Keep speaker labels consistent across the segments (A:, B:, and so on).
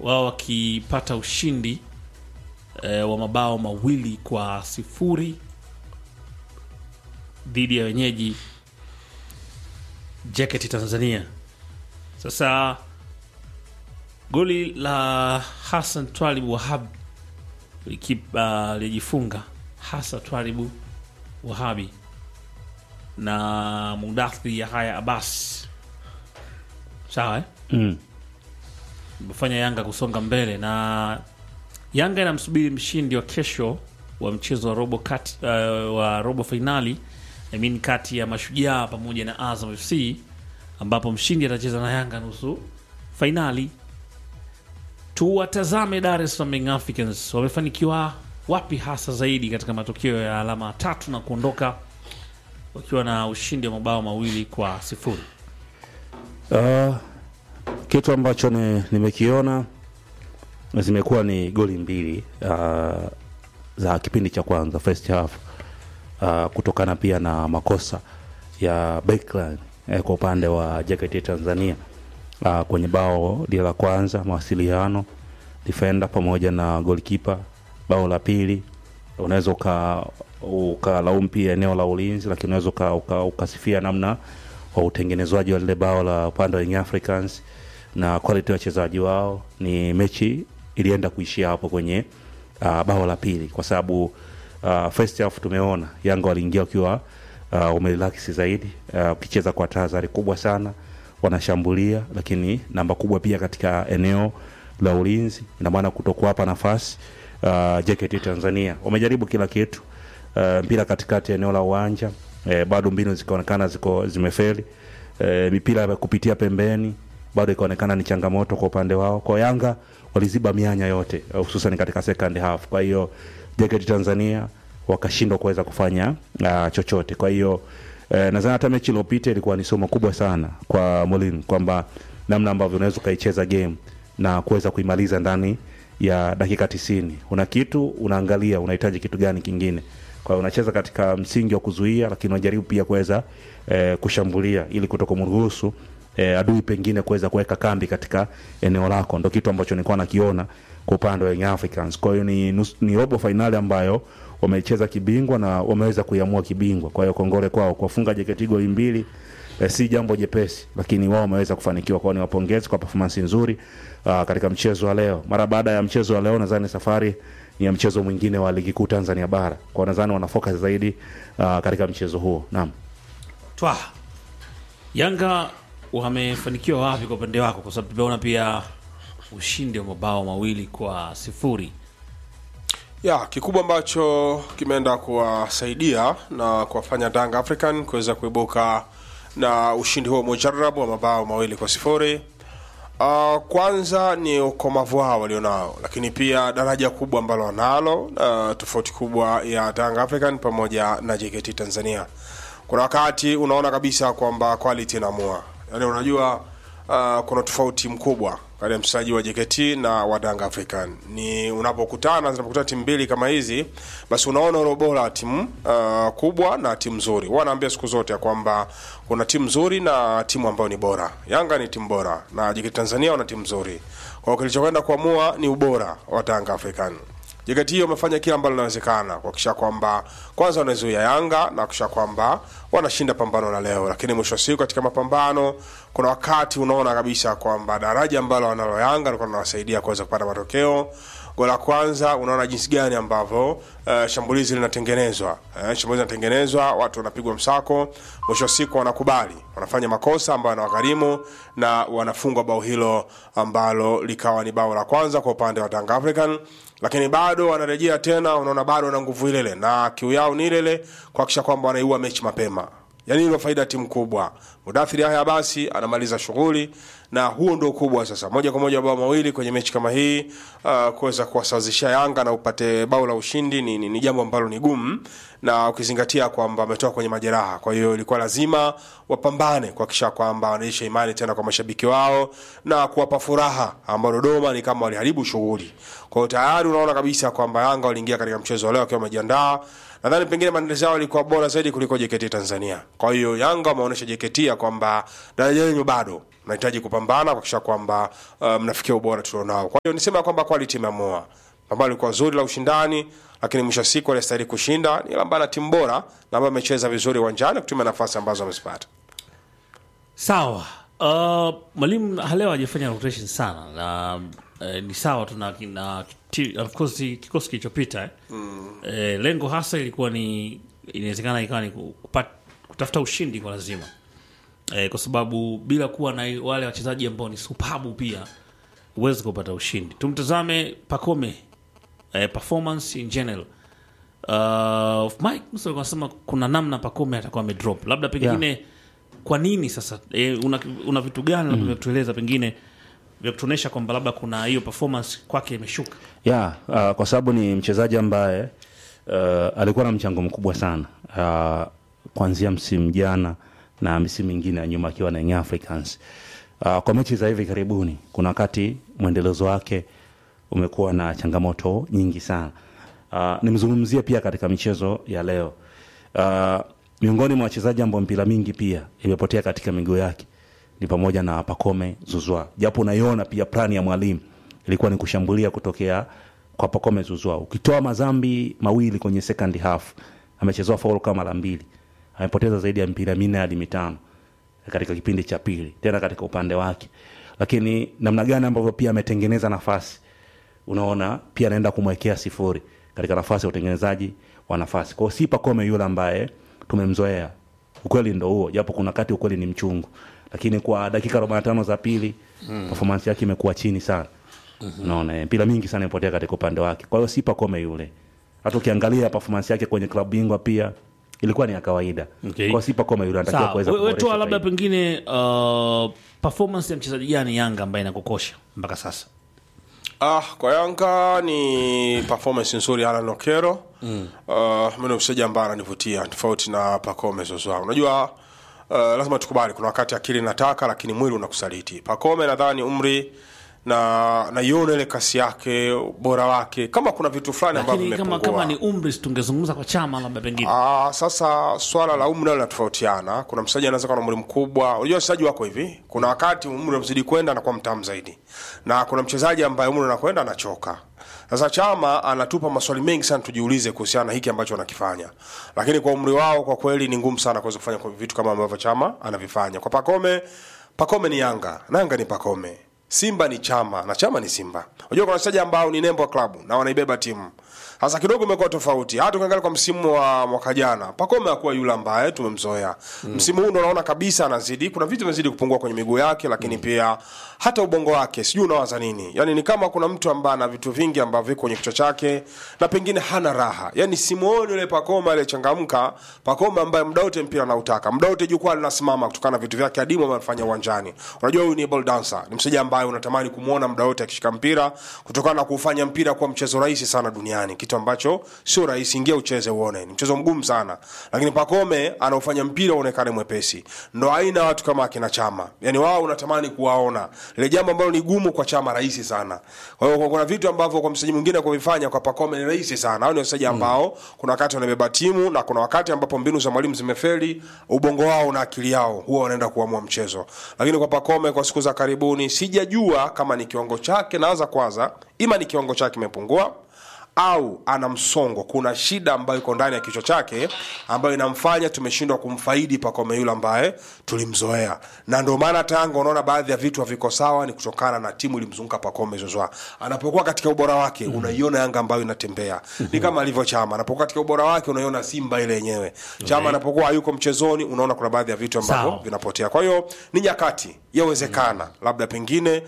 A: wao wakipata ushindi e, wa mabao mawili kwa sifuri dhidi ya wenyeji Jacket Tanzania. Sasa goli la Hassan Twalibu Wahab lijifunga Hassan Twalibu Wahabi na Mudathi Yahaya Abbas, sawa eh?
B: Mm.
A: imefanya Yanga kusonga mbele na Yanga inamsubiri mshindi wa kesho wa mchezo wa robo kati, uh, wa robo fainali I mean kati ya Mashujaa pamoja na Azam FC ambapo mshindi atacheza na Yanga nusu fainali. Tuwatazame Dar es Salaam Young Africans wamefanikiwa wapi hasa zaidi katika matokeo ya alama tatu na kuondoka wakiwa na ushindi wa mabao mawili kwa sifuri.
B: Uh, kitu ambacho ni- nimekiona zimekuwa ni goli mbili uh, za kipindi cha kwanza first half uh, kutokana pia na makosa ya backline eh, kwa upande wa JKT Tanzania uh, kwenye bao lile la kwanza mawasiliano defender pamoja na goalkeeper. Bao la pili unaweza uka ukalaumu pia eneo la ulinzi, lakini unaweza uka- uka- ukasifia namna wa utengenezwaji wa lile bao la upande wa Young Africans na quality ya wachezaji wao. Ni mechi ilienda kuishia hapo kwenye uh, bao la pili, kwa sababu uh, first half tumeona Yanga waliingia wakiwa uh, umerelax zaidi uh, ukicheza kwa tahadhari kubwa sana, wanashambulia lakini namba kubwa pia katika eneo la ulinzi, ina maana kutokuwapa nafasi uh, JKT Tanzania wamejaribu kila kitu uh, mpira katikati ya eneo la uwanja eh, bado mbinu zikaonekana ziko zimefeli eh, mipira ya kupitia pembeni bado ikaonekana ni changamoto kwa upande wao. Kwa Yanga waliziba mianya yote eh, hususan katika second half. Kwa hiyo JKT Tanzania wakashindwa kuweza kufanya uh, chochote. Kwa hiyo eh, nadhani hata mechi iliyopita ilikuwa ni somo kubwa sana kwa Molin kwamba namna ambavyo unaweza ukaicheza game na kuweza kuimaliza ndani ya dakika tisini. Una kitu unaangalia unahitaji kitu gani kingine. Kwa hiyo unacheza katika msingi wa kuzuia, lakini unajaribu pia kuweza eh, kushambulia ili kutokumruhusu eh, adui pengine kuweza kuweka kambi katika eneo lako. Ndo kitu ambacho nilikuwa nakiona kwa upande wa Young Africans. Kwa hiyo ni, nus- ni robo fainali ambayo wamecheza kibingwa na wameweza kuiamua kibingwa. Kwa hiyo kongole kwao kuwafunga JKT goli mbili eh, si jambo jepesi, lakini wao wameweza kufanikiwa. Kwao ni wapongezi kwa performance nzuri uh, katika mchezo wa leo. Mara baada ya mchezo wa leo, nadhani safari ni ya mchezo mwingine wa ligi kuu Tanzania bara. Kwa nadhani wana focus zaidi uh, katika mchezo huo. Naam.
A: Twa Yanga wamefanikiwa wapi kwa upande wako? Kwa sababu tumeona pia ushindi wa mabao mawili kwa sifuri.
C: ya kikubwa ambacho kimeenda kuwasaidia na kuwafanya Young African kuweza kuibuka na ushindi huo mujarabu wa mabao mawili kwa sifuri. Uh, kwanza ni ukomavu wao walionao, lakini pia daraja kubwa ambalo wanalo, uh, tofauti kubwa ya Young African pamoja na JKT Tanzania. Kuna wakati unaona kabisa kwamba quality inaamua, yaani unajua uh, kuna tofauti mkubwa kati ya mchezaji wa JKT na wa Young African. Ni unapokutana zinapokutana timu mbili kama hizi, basi unaona ule ubora wa timu uh, kubwa na timu nzuri. Huwa naambia siku zote ya kwamba kuna timu nzuri na timu ambayo ni bora. Yanga ni timu bora na JKT Tanzania wana timu nzuri. Kwa hiyo kilichokwenda kuamua ni ubora wa Young African. JKT wamefanya kila ambalo linawezekana kuhakikisha kwamba kwanza wanazuia Yanga na kuhakikisha kwamba wanashinda pambano la leo, lakini mwisho wa siku katika mapambano kuna wakati unaona kabisa kwamba daraja ambalo wanalo Yanga likuwa linawasaidia kuweza kupata matokeo. Goli la kwanza unaona jinsi gani ambavyo uh, shambulizi linatengenezwa uh, shambulizi linatengenezwa, watu wanapigwa msako, mwisho wa siku wanakubali, wanafanya makosa ambayo yanawagharimu na wanafungwa bao hilo ambalo likawa ni bao la kwanza kwa upande wa Young African lakini bado wanarejea tena, unaona bado wana nguvu ile ile na kiu yao ni ile ile kuhakikisha kwamba wanaiua mechi mapema. Yani ndio faida ya timu kubwa. Mudathiri haya basi anamaliza shughuli na huo ndio ukubwa sasa. Moja kwa moja bao mawili kwenye mechi kama hii uh, kuweza kuwasawazishia Yanga na upate bao la ushindi ni, ni, ni jambo ambalo ni gumu na ukizingatia kwamba ametoka kwenye majeraha. Kwa hiyo ilikuwa lazima wapambane kuhakikisha kwamba wanaisha imani tena kwa mashabiki wao na kuwapa furaha ambao Dodoma ni kama waliharibu shughuli. Kwa hiyo tayari unaona kabisa kwamba Yanga waliingia katika mchezo wa leo wakiwa wamejiandaa. Nadhani pengine maandalizi yao yalikuwa bora zaidi kuliko JKT Tanzania. Kwa hiyo Yanga wameonyesha JKT ya kwamba daraja lenyu bado mnahitaji kupambana kuhakikisha kwamba uh, mnafikia ubora tulionao. Kwa hiyo nisema kwamba quality imeamua. Pambano lilikuwa zuri la ushindani, lakini mwisho wa siku aliyestahili kushinda ni ambaye ana timu bora na ambaye amecheza vizuri uwanjani kutumia nafasi ambazo amezipata.
A: Sawa. Uh, mwalimu leo hajafanya rotation sana na eh, ni sawa tu na na ti- of course kikosi kilichopita eh. Eh, lengo hasa ilikuwa ni inawezekana ikawa ni kupat, kutafuta ushindi kwa lazima eh, kwa sababu bila kuwa na wale wachezaji ambao ni supabu pia huwezi kupata ushindi. Tumtazame Pacome eh, performance in general uh, Mike Musa alikuwa anasema kuna namna Pacome atakuwa amedrop, labda pengine kwa nini sasa e, una, una vitu gani labda vya kutueleza pengine vya kutuonyesha kwamba labda kuna hiyo performance kwake imeshuka
B: ya uh, kwa sababu ni mchezaji ambaye uh, alikuwa na mchango mkubwa sana uh, kuanzia msimu jana na misimu mingine ya nyuma akiwa na Young Africans. Uh, kwa mechi za hivi karibuni kuna wakati mwendelezo wake umekuwa na changamoto nyingi sana. Uh, nimzungumzie pia katika michezo ya leo. Uh, miongoni mwa wachezaji ambao mpira mingi pia imepotea katika miguu yake ni pamoja na Pacome Zuzwa, japo unaiona pia plani ya mwalimu ilikuwa ni kushambulia kutokea kwa Pacome Zuzwa. Ukitoa mazambi mawili kwenye second half, amechezewa faul kama mara mbili, amepoteza zaidi ya mpira minne hadi mitano katika kipindi cha pili, tena katika upande wake. Lakini namna gani ambavyo pia ametengeneza nafasi, unaona pia anaenda kumwekea sifuri katika nafasi ya utengenezaji wa nafasi. Kwa hiyo si Pacome yule ambaye tumemzoea, ukweli ndo huo, japo kuna wakati ukweli ni mchungu, lakini kwa dakika 45 za pili mm. performance yake imekuwa chini sana unaona mm-hmm. mpira mingi sana imepotea katika upande wake. Kwa hiyo si Pacome yule, hata ukiangalia performance yake kwenye klabu bingwa pia ilikuwa ni ya kawaida.
A: Okay.
B: Kwa hiyo si Pacome yule anatakiwa
A: sawa
B: kuweza
A: we- we
B: kuboresha
A: toa labda
B: zaidi.
A: pengine uh, performance ya mchezaji gani Yanga ambaye inakukosha mpaka sasa
C: Ah, kwa Yanga ni performance nzuri Alan Okero. Mm. Uh, mimi ni mchezaji ambaye ananivutia tofauti na Pacome Zouzoua. Unajua uh, lazima tukubali kuna wakati akili inataka lakini mwili unakusaliti. Pacome nadhani umri na naiona ile kasi yake, ubora wake. Kama kuna vitu fulani ambavyo
A: lakini kama,
C: vimepungua.
A: kama ni umri si tungezungumza kwa chama labda pengine
C: Ah, sasa swala la umri nalo linatofautiana. Kuna mchezaji anaweza kuwa na umri mkubwa. Unajua wachezaji wako hivi, kuna wakati umri unamzidi kwenda anakuwa mtamu zaidi, na kuna mchezaji ambaye umri unakwenda anachoka. Sasa Chama anatupa maswali mengi sana tujiulize kuhusiana na hiki ambacho anakifanya, lakini kwa umri wao kwa kweli ni ngumu sana kuweza kufanya kwa vitu kama ambavyo Chama anavifanya. Kwa Pacome, Pacome ni Yanga na Yanga ni Pacome. Simba ni Chama na Chama ni Simba. Unajua kuna wachezaji ambao ni nembo ya klabu na wanaibeba timu. Sasa kidogo imekuwa tofauti. Hata ukiangalia kwa msimu wa mwaka jana, Pacome hakuwa yule ambaye tumemzoea. Msimu huu ndo naona kabisa anazidi, kuna vitu vinazidi kupungua kwenye miguu yake, lakini pia hata ubongo wake, sijui unawaza nini. Yaani ni kama kuna mtu ambaye ana vitu vingi ambavyo viko kwenye kichwa chake na pengine hana raha. Yaani simuoni yule Pacome aliyechangamka, Pacome ambaye muda wote mpira anautaka, muda wote jukwaa linasimama kutokana na vitu vyake adimu ambavyo anafanya uwanjani. Unajua huyu ni ball dancer, ni mchezaji ambaye unatamani kumuona muda wote akishika mpira kutokana na kufanya mpira kuwa mchezo rahisi sana duniani, kitu ambacho sio rahisi. Ingia ucheze uone, ni mchezo mgumu sana, lakini Pacome anaufanya mpira uonekane mwepesi. Ndo aina ya watu kama akina Chama, yani wao unatamani kuwaona, ile jambo ambalo ni gumu kwa Chama rahisi sana. Kwa hiyo kuna vitu ambavyo kwa mchezaji mwingine kuvifanya kwa Pacome ni rahisi sana. Hao ni wachezaji ambao kuna wakati wanabeba timu na kuna wakati ambapo mbinu za mwalimu zimefeli, ubongo wao na akili yao huwa wanaenda kuamua mchezo. Lakini kwa Pacome kwa siku za karibuni sijajua kama ni kiwango chake, naanza kwanza, ima ni kiwango chake kimepungua au ana msongo, kuna shida ambayo iko ndani ya kichwa chake ambayo inamfanya tumeshindwa kumfaidi Pacome yule ambaye tulimzoea, na ndio maana hata Yanga unaona baadhi ya vitu haviko sawa, ni kutokana na timu ilimzunguka Pacome Zouzoua. Anapokuwa katika ubora wake, unaiona Yanga ambayo inatembea, ni kama alivyo Chama. Anapokuwa katika ubora wake, unaiona Simba ile yenyewe. Chama anapokuwa hayuko mchezoni, unaona kuna baadhi ya vitu ambavyo
A: Sawa.
C: vinapotea. Kwa hiyo ni nyakati, yawezekana labda pengine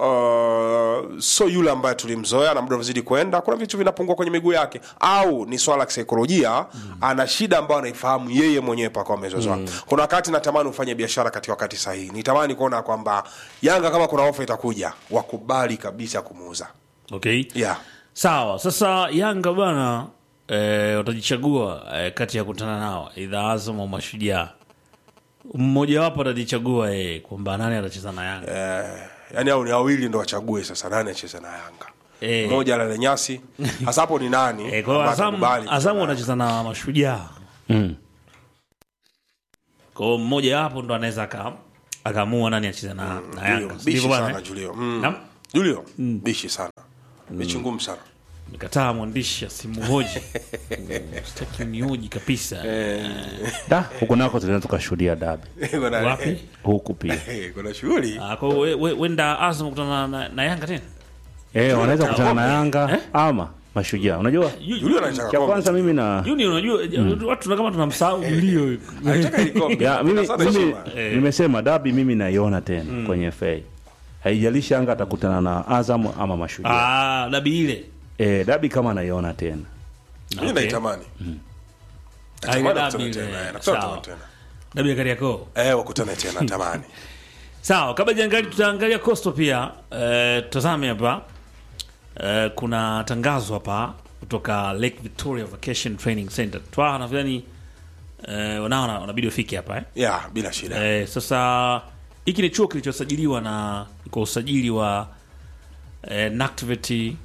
C: Uh, so yule ambaye tulimzoea na muda unazidi kwenda, kuna vitu vinapungua kwenye miguu yake, au ni swala la kisaikolojia ana shida ambayo anaifahamu yeye mwenyewe Pacome Zouzoua. Kuna wakati natamani ufanye biashara katika wakati sahihi, nitamani kuona kwamba Yanga kama kuna ofa itakuja, wakubali kabisa kumuuza.
A: okay
C: Yeah.
A: sawa sasa yanga bwana eh, watajichagua eh, kati ya kutana nao idha azam au mashujaa mmojawapo atajichagua eh, kwamba nani atacheza na yanga
C: Eh, yani au ni wawili ndo wachague sasa nani acheze na Yanga.
A: Eh.
C: Mmoja alale nyasi. Hasa hapo ni nani?
A: eh, kwa hiyo
C: ambaye
A: Azam-
C: atakubali
A: azamu
C: kucheza
A: watacheza na mashujaa
B: Mm.
A: kwa hiyo mmoja wapo ndo anaweza aka akaamua nani acheze na, na
C: Julio,
A: Yanga
C: bishi
A: ndivyo bwana
C: sana
A: eh?
C: Julio. Mm.
A: Naam.
C: Julio, bishi sana. Mechi ngumu sana.
A: Nikataa mwandishi asimuhoji sitaki unihoji kabisa
B: da huku nako tunaweza tukashuhudia dabi
C: Kuna-
A: wapi
B: huku pia
C: Eh, Kuna shughuli.
A: Ah, kwa hiyo we- we- wenda Azam kutana na, na Yanga tena
B: eh, wanaweza kukutana na
A: Eh?
B: Yanga ama mashujaa unajua
C: Julio anataka
B: cha
C: kombe.
B: kwanza mimi na
A: Juni unajua watu tuna kama tunamsahau Julio
C: Anataka hili kombe.
B: ya, mimi,
C: Sana
B: mimi
C: heshima.
B: nimesema dabi mimi naiona tena kwenye FA haijalishi Yanga atakutana na Azam ama mashujaa
A: ah dabi ile
B: eh, dabi kama naiona tena
C: Mimi
A: Okay.
C: naitamani.
A: Ah, ile
C: Natamani
A: dabi
C: wakutane
A: ile.
C: tena, eh, nakutana
A: Sawa.
C: tena.
A: dabi ya Kariakoo
C: Eh, wakutane tena natamani.
A: sawa kabla jiangali tutaangalia Coastal pia eh, tutazame hapa eh, kuna tangazo hapa kutoka Lake Victoria Vacation Training Center twa nadhani eh, wanao wanabidi wafike hapa eh
C: Ya, bila shida.
A: Eh, sasa hiki ni chuo kilichosajiliwa na kwa usajili wa eh, NACTVET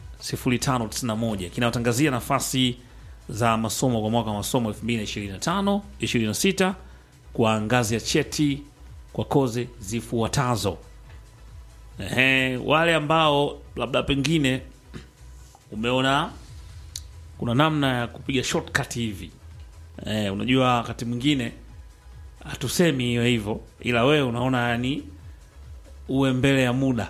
A: 0591 kinawatangazia nafasi za masomo kwa mwaka wa masomo 2025 26 kwa ngazi ya cheti kwa kozi zifuatazo. Ehe, wale ambao labda pengine umeona kuna namna ya kupiga shortcut hivi eh, unajua wakati mwingine hatusemi hiyo hivyo ila wewe unaona yani uwe mbele ya muda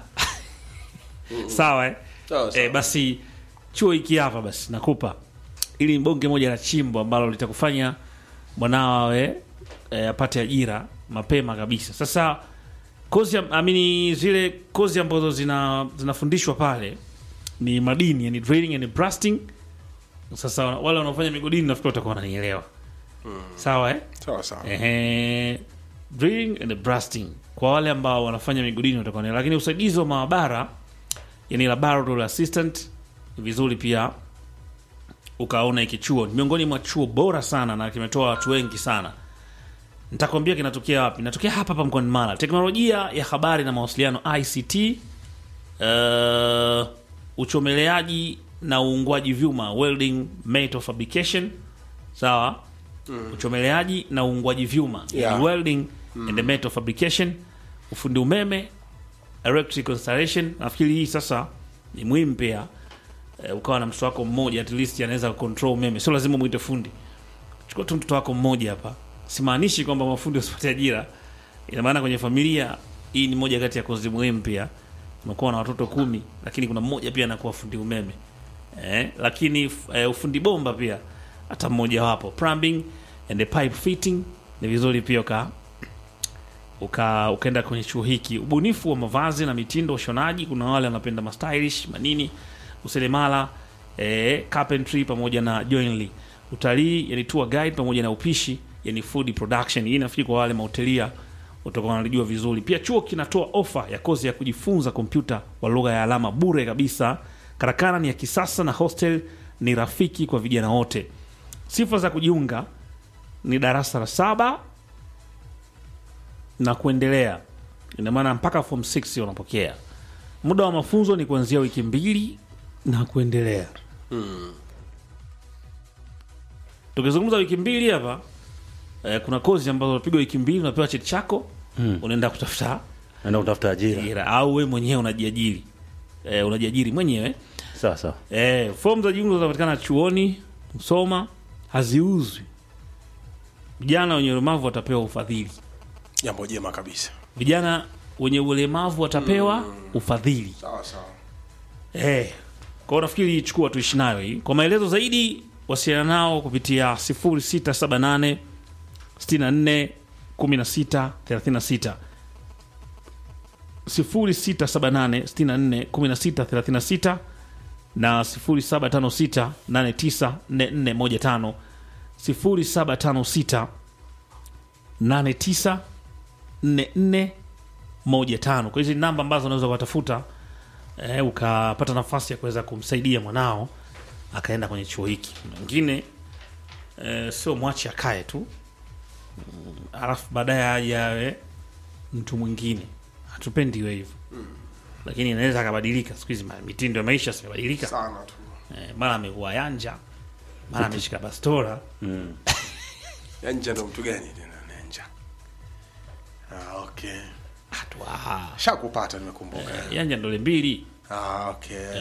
A: sawa eh?
C: Sawa, sawa.
A: Eh, basi chuo hiki hapa basi nakupa ili ni bonge moja la chimbo ambalo litakufanya mwanao awe eh, apate ajira mapema kabisa sasa kozi am- amini zile kozi ambazo zina zinafundishwa pale ni madini yani drilling and blasting sasa wale wanaofanya migodini nafikiri watakuwa wananielewa sawa eh?
C: Sawa sawa.
A: Ehe, drilling and blasting kwa wale ambao wanafanya migodini watakuwa ni lakini usaidizi wa maabara yani laboratory assistant ni vizuri pia ukaona hiki chuo ni miongoni mwa chuo bora sana na kimetoa watu wengi sana nitakwambia kinatokea wapi natokea hapa hapa mkoani mara teknolojia ya habari na mawasiliano ict uh, uchomeleaji na uungwaji vyuma welding metal fabrication sawa uchomeleaji na uungwaji vyuma
C: Yeah.
A: yani welding and metal fabrication ufundi umeme electrical installation nafikiri hii sasa ni muhimu pia eh, ukawa na mtoto wako mmoja at least anaweza control umeme sio lazima mwite fundi chukua tu mtoto wako mmoja hapa simaanishi kwamba mafundi wasipate ajira ina maana kwenye familia hii ni moja kati ya kozi muhimu pia unakuwa na watoto kumi lakini kuna mmoja pia anakuwa fundi umeme eh, lakini f- eh, ufundi bomba pia hata mmoja wapo plumbing and the pipe fitting ni vizuri pia uka uka ukaenda kwenye chuo hiki ubunifu wa mavazi na mitindo ushonaji kuna wale wanapenda mastylish manini useremala eh, carpentry pamoja na joinery utalii yani tour guide pamoja na upishi yani food production hii nafikiri kwa wale mahotelia utakuwa wanalijua vizuri pia chuo kinatoa ofa ya kozi ya kujifunza kompyuta kwa lugha ya alama bure kabisa karakana ni ya kisasa na hostel ni rafiki kwa vijana wote sifa za kujiunga ni darasa la saba na kuendelea ina maana mpaka form 6 wanapokea muda wa mafunzo ni kuanzia wiki mbili na kuendelea tukizungumza wiki mbili hapa eh, kuna kozi ambazo unapigwa wiki mbili unapewa cheti chako unaenda kutafuta
B: naenda kutafuta ajira
A: ajira au we mwenyewe unajiajiri eh, unajiajiri mwenyewe
B: sawa sawa
A: eh, fomu za jiungo zinapatikana chuoni msoma haziuzwi vijana wenye ulemavu watapewa ufadhili
C: Jambo jema kabisa.
A: vijana wenye ulemavu watapewa ufadhili
C: Sawa sawa.
A: eh, kwao nafikiri chukua tuishi nayo hii kwa maelezo zaidi wasiliana nao kupitia 0678 64 16 36 0678 64 16 36 na 0756 89 4415 0756 89 44 15 kwa hizi ni namba ambazo unaweza ukatafuta eh, ukapata nafasi ya kuweza kumsaidia mwanao akaenda kwenye chuo hiki mwingine eh, sio mwache akae tu Mm, alafu baadaye aje awe mtu mwingine hatupendi iwe hivyo lakini inaweza akabadilika siku hizi ma- mitindo ya maisha zimebadilika
C: Sana tu.
A: eh, mara amekuwa yanja mara ameshika bastora
C: Yanja ndo mtu gani tena Nenja? Ah, okay. okay
A: Twaha.
C: shakupata nimekumbuka
A: Yanga ndole mbili.
C: ah, okay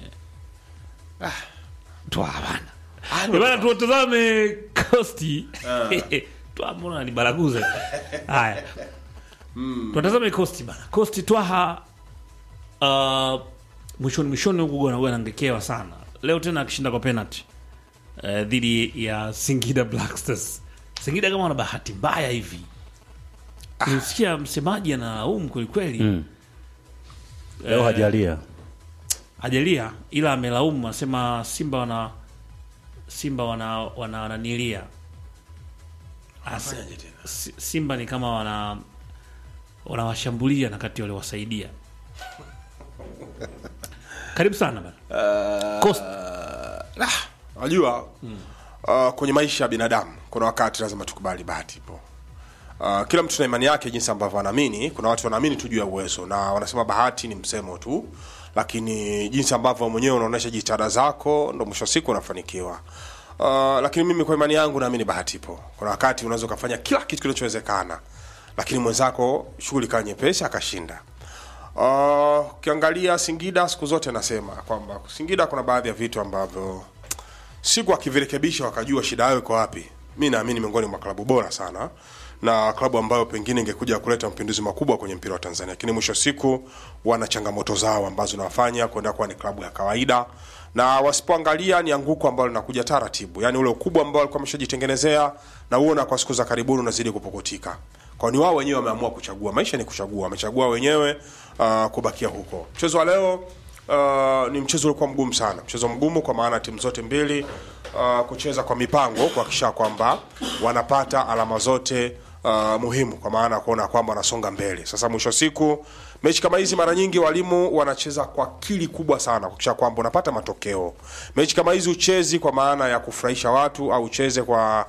A: Twaha bana.
C: Ah,
A: Eh, Bana tuwatazame Costi. Twaha mbona ni baraguze. Haya. Tuwatazame Costi bana. Costi Twaha uh, mwishoni mwishoni huku gona gona angekewa sana. Leo tena akishinda kwa penalty. Uh, dhidi ya Singida Black Stars. Singida kama wana bahati mbaya hivi. Nilisikia msemaji analaumu kweli kweli.
B: Mm. leo hajalia
A: hajalia ila amelaumu anasema simba wana simba wana wana wananilia Asa-
C: Fanyaje tena?
A: Si- simba ni kama wana wanawashambulia na kati waliwasaidia karibu sana bana Coast.
C: Unajua uh, kwenye maisha ya binadamu kuna wakati lazima tukubali bahati ipo. Uh, kila mtu na imani yake jinsi ambavyo anaamini. Kuna watu wanaamini tu juu ya uwezo na wanasema bahati ni msemo tu, lakini jinsi ambavyo mwenyewe unaonyesha jitihada zako ndo mwisho wa siku unafanikiwa. Uh, lakini mimi kwa imani yangu naamini bahati ipo. Kuna wakati unaweza ukafanya kila kitu kinachowezekana, lakini mwenzako shughuli ikawa nyepesi akashinda. Uh, ukiangalia Singida siku zote nasema kwamba Singida kuna baadhi ya vitu ambavyo siku akivirekebisha wakajua shida yao iko wapi, mi naamini miongoni mwa klabu bora sana na klabu ambayo pengine ingekuja kuleta mapinduzi makubwa kwenye mpira wa Tanzania, lakini mwisho wa siku wana changamoto zao ambazo nawafanya kwenda kuwa ni klabu ya kawaida, na wasipoangalia ni anguko ambalo linakuja taratibu, yani ule ukubwa ambao walikuwa wameshajitengenezea na uona kwa siku za karibuni unazidi kupukutika kwa ni wao wenyewe wameamua kuchagua. Maisha ni kuchagua, wamechagua wenyewe uh, kubakia huko. Mchezo wa leo uh, ni mchezo ulikuwa mgumu sana, mchezo mgumu kwa maana timu zote mbili uh, kucheza kwa mipango kuhakikisha kwamba wanapata alama zote uh, muhimu, kwa maana ya kuona kwamba wanasonga mbele. Sasa mwisho wa siku mechi kama hizi mara nyingi walimu wanacheza kwa akili kubwa sana kuhakikisha kwamba unapata matokeo. Mechi kama hizi uchezi kwa maana ya kufurahisha watu au ucheze kwa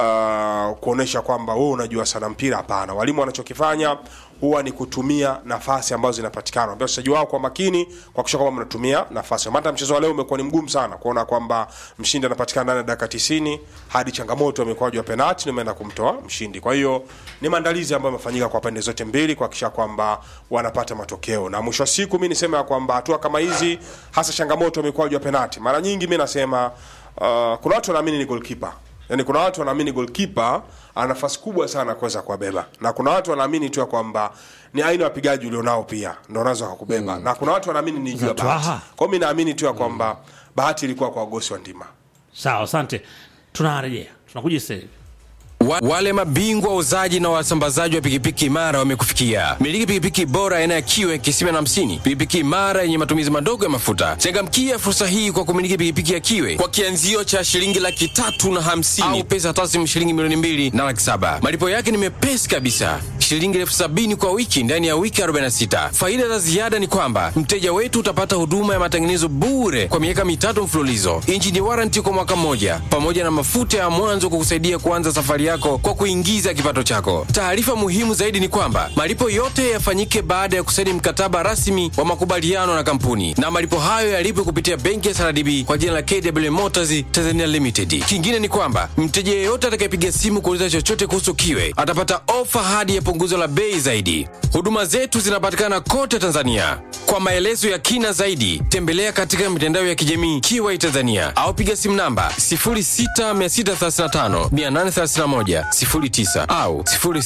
C: uh, kuonesha kwamba wewe unajua sana mpira. Hapana, walimu wanachokifanya huwa ni kutumia nafasi ambazo zinapatikana, ambao wachezaji wao kwa makini kuhakikisha kwamba mnatumia nafasi. Hata mchezo wa leo umekuwa ni mgumu sana kuona kwamba mshindi anapatikana ndani ya dakika 90 hadi changamoto ya mikwaju ya penalti na imeenda kumtoa mshindi. Kwa hiyo ni maandalizi ambayo yamefanyika kwa pande zote mbili kuhakikisha kwamba wanapata matokeo, na mwisho wa siku mimi nisema ya kwamba hatua kama hizi, hasa changamoto ya mikwaju ya penalti, mara nyingi mimi nasema uh, kuna watu wanaamini ni goalkeeper Yaani kuna watu wanaamini goalkeeper ana nafasi kubwa sana kuweza kuwabeba, na kuna watu wanaamini tu ya kwamba ni aina ya wapigaji ulionao pia ndio unaweza kukubeba, na kuna watu wanaamini ni juu ya bahati.
A: Twaha.
C: Kwa hiyo mimi naamini tu ya kwamba bahati ilikuwa kwa wagosi wa ndima.
A: sawa asante tunarejea tunakuja sasa hivi
D: Wa, wale mabingwa wauzaji na wasambazaji wa pikipiki imara wamekufikia. Miliki pikipiki bora aina ya kiwe kisima na hamsini, pikipiki imara yenye matumizi madogo ya mafuta. Changamkia fursa hii kwa kumiliki pikipiki ya kiwe kwa kianzio cha shilingi laki tatu na hamsini au pesa taslimu shilingi milioni mbili na laki saba. Malipo yake ni mepesi kabisa, shilingi elfu sabini kwa wiki ndani ya wiki 46. Faida za ziada ni kwamba mteja wetu utapata huduma ya matengenezo bure kwa miaka mitatu mfululizo, injini waranti kwa mwaka mmoja, pamoja na mafuta ya mwanzo kukusaidia kuanza safari yako kwa kuingiza kipato chako. Taarifa muhimu zaidi ni kwamba malipo yote yafanyike baada ya kusaini mkataba rasmi wa makubaliano na kampuni, na malipo hayo yalipwe kupitia benki ya SRDB kwa jina la KW Motors Tanzania Limited. Kingine ni kwamba mteja yeyote atakayepiga simu kuuliza chochote kuhusu kiwe atapata ofa hadi ya punguzo la bei zaidi. Huduma zetu zinapatikana kote Tanzania. Kwa maelezo ya kina zaidi, tembelea katika mitandao ya kijamii Kiwai Tanzania au piga simu namba 0663583109 au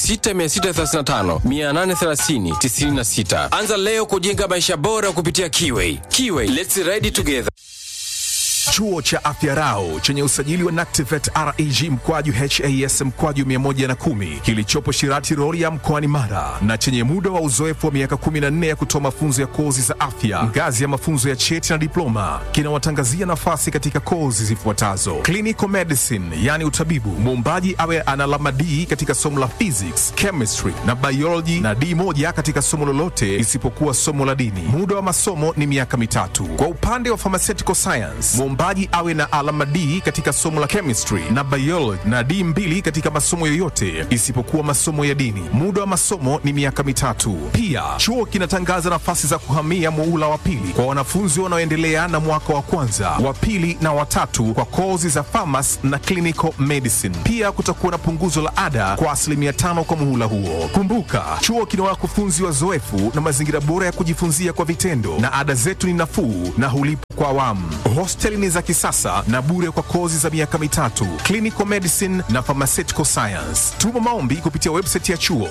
D: 0663583096. Anza leo kujenga maisha bora kupitia Kiwai. Kiwai, let's ride together.
E: Chuo cha Afya Rau chenye usajili wa NACTIVET REG mkwaju HAS mkwaju 110 kilichopo Shirati Rorya mkoani Mara na chenye muda wa uzoefu wa miaka 14 ya kutoa mafunzo ya kozi za afya ngazi ya mafunzo ya cheti na diploma kinawatangazia nafasi katika kozi zifuatazo: clinical medicine, yani utabibu, muombaji awe ana alama D katika somo la physics, chemistry na biology na D moja katika somo lolote isipokuwa somo la dini. Muda wa masomo ni miaka mitatu. Kwa upande wa pharmaceutical science, muombaji mwombaji awe na alama D katika somo la chemistry na biology na D mbili katika masomo yoyote isipokuwa masomo ya dini. Muda wa masomo ni miaka mitatu. Pia chuo kinatangaza nafasi za kuhamia muula wa pili kwa wanafunzi wanaoendelea na mwaka wa kwanza, wa pili na watatu kwa kozi za pharmacy na clinical medicine. Pia kutakuwa na punguzo la ada kwa asilimia tano kwa muhula huo. Kumbuka, chuo kina wakufunzi wazoefu na mazingira bora ya kujifunzia kwa vitendo, na ada zetu ni nafuu na hulipa kwa awamu. Hosteli ni za kisasa na bure kwa kozi za miaka mitatu, clinical medicine na pharmaceutical science. Tuma maombi kupitia website ya chuo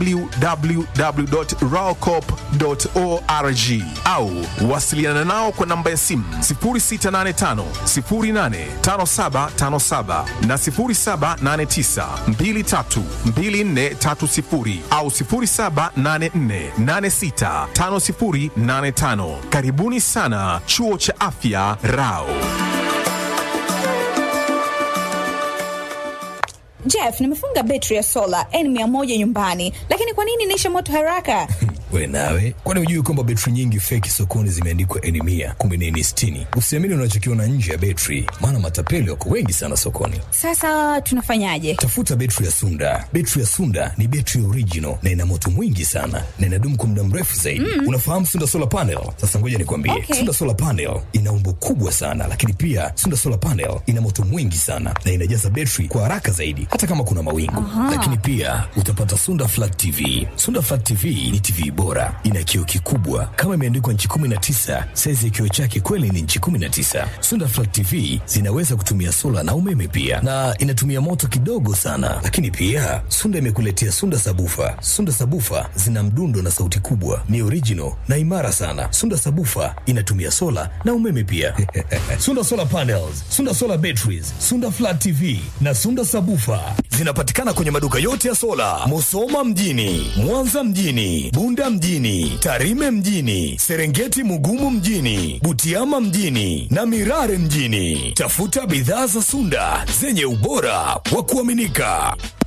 E: www.raocop.org au wasiliana nao kwa namba ya simu 0685 085757 na 0789 232430 au 0784865085. Karibuni sana chuo cha afya Rao.
F: Jeff, nimefunga betri ya sola N100 nyumbani, lakini kwa nini inaisha moto haraka?
G: We nawe, kwani hujui kwamba betri nyingi feki sokoni zimeandikwa N mia kumbe ni N sitini? Usiamini unachokiona nje ya betri, maana matapeli wako wengi sana sokoni.
F: Sasa tunafanyaje?
G: Tafuta betri ya Sunda. Betri ya Sunda ni betri original na ina moto mwingi sana na inadumu kwa muda mrefu zaidi. Mm. Unafahamu Sunda solar panel? Sasa ngoja nikwambie,
F: Okay.
G: Sunda solar panel ina umbo kubwa sana, lakini pia Sunda solar panel ina moto mwingi sana na inajaza betri kwa haraka zaidi, hata kama kuna mawingu. Lakini pia utapata Sunda flat TV. Sunda flat TV ni TV bora, ina kioo kikubwa kama imeandikwa nchi 19. Saizi ya kioo chake kweli ni nchi 19. Sunda flat TV zinaweza kutumia sola na umeme pia, na inatumia moto kidogo sana. Lakini pia Sunda imekuletea Sunda sabufa. Sunda sabufa zina mdundo na sauti kubwa, ni original na imara sana. Sunda sabufa inatumia sola na umeme pia. Sunda solar panels, Sunda solar batteries, Sunda flat TV na Sunda sabufa zinapatikana kwenye maduka yote ya sola, Musoma mjini, Mwanza mjini, Bunda mjini, Tarime mjini, Serengeti Mugumu mjini, Butiama mjini na Mirare mjini. Tafuta bidhaa za Sunda zenye ubora wa kuaminika.